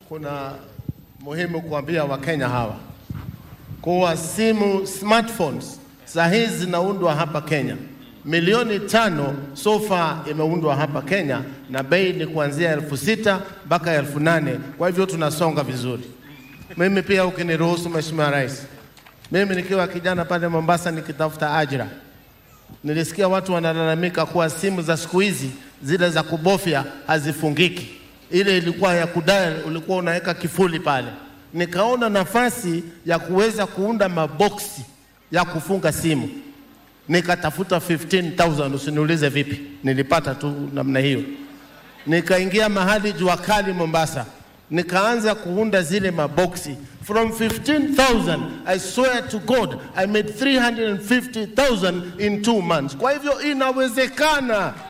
kuna muhimu kuambia Wakenya hawa kuwa simu smartphones saa hizi zinaundwa hapa Kenya. Milioni tano so far imeundwa hapa Kenya na bei ni kuanzia elfu sita mpaka elfu nane Kwa hivyo tunasonga vizuri. Mimi pia ukiniruhusu, Mheshimiwa Rais, mimi nikiwa kijana pale Mombasa nikitafuta ajira, nilisikia watu wanalalamika kuwa simu za siku hizi zile za kubofya hazifungiki. Ile ilikuwa ya kudai, ulikuwa unaweka kifuli pale. Nikaona nafasi ya kuweza kuunda maboksi ya kufunga simu, nikatafuta 15000 usiniulize vipi, nilipata tu namna hiyo. Nikaingia mahali jua kali Mombasa, nikaanza kuunda zile maboksi from 15000 I swear to God I made 350000 in two months. Kwa hivyo inawezekana.